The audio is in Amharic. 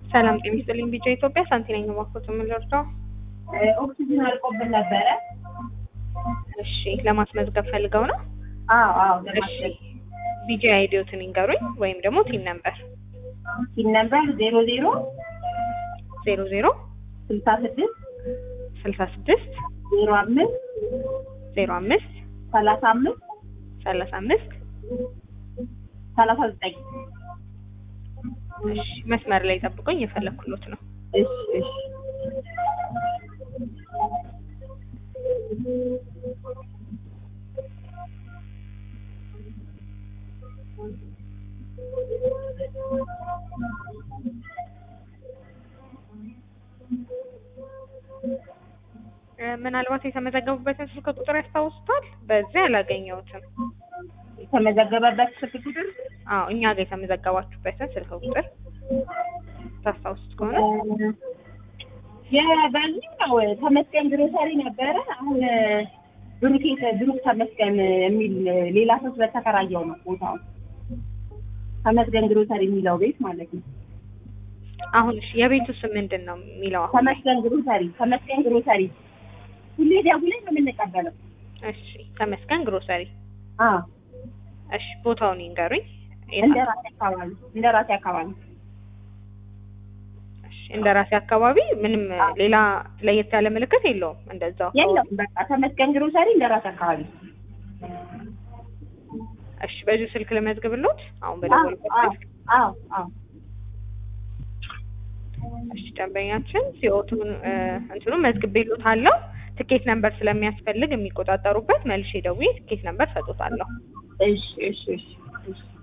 ሰላም ጤና ይስጥልኝ። ቢጫ ኢትዮጵያ ሳንቲ ነኝ። እባክዎት የምንረዳው? ኦክሲጅን አልቆብን ነበረ። እሺ፣ ለማስመዝገብ ፈልገው ነው? አዎ አዎ። እሺ፣ ቢጂ አይዲዮትን ይንገሩኝ፣ ወይም ደግሞ ቲም ነምበር ሲን ነበር ዜሮ ዜሮ ዜሮ ዜሮ ስልሳ ስድስት ስልሳ ስድስት ዜሮ አምስት ዜሮ አምስት ሰላሳ አምስት ሰላሳ አምስት ሰላሳ ዘጠኝ እሺ፣ መስመር ላይ ጠብቆኝ የፈለኩሎት ነው። እሺ እሺ እ፣ ምናልባት የተመዘገቡበትን ስልክ ቁጥር ያስታውሱታል? በዚህ አላገኘሁትም። የተመዘገበበት ስልክ ቁጥር አዎ፣ እኛ ጋር የተመዘገባችሁበትን ስልክ ቁጥር ታስታውሱት ከሆነ የበዚህ ነው ተመስገን ግሮሰሪ ነበረ። አሁን ብሩኬ ብሩክ ተመስገን የሚል ሌላ ሰው ስለተከራየው ነው ቦታው ተመስገን ግሮሰሪ የሚለው ቤት ማለት ነው። አሁን እሺ፣ የቤቱ ስም ምንድን ነው የሚለው? አሁን ተመስገን ግሮሰሪ ተመስገን ግሮሰሪ ሁሌ ደውለን ነው የምንቀበለው። እሺ፣ ተመስገን ግሮሰሪ። አዎ እሺ፣ ቦታውን ይንገሩኝ። እንደ ራሴ አካባቢ እንደ ራሴ አካባቢ እሺ፣ እንደ ራሴ አካባቢ ምንም ሌላ ለየት ያለ ምልክት የለውም። እንደዛው የለም በቃ ተመስገን ግሮሰሪ እንደ ራሴ አካባቢ እሺ፣ በዚሁ ስልክ ልመዝግብሎት አሁን በደወልኩት አዎ ስልክ። አዎ አዎ እሺ፣ ደንበኛችን ሲኦቱን እንትኑን መዝግቤሎታለሁ። ትኬት ነምበር ስለሚያስፈልግ የሚቆጣጠሩበት መልሼ ደውዬ ትኬት ነምበር ሰጦታለሁ። እሺ እሺ እሺ እሺ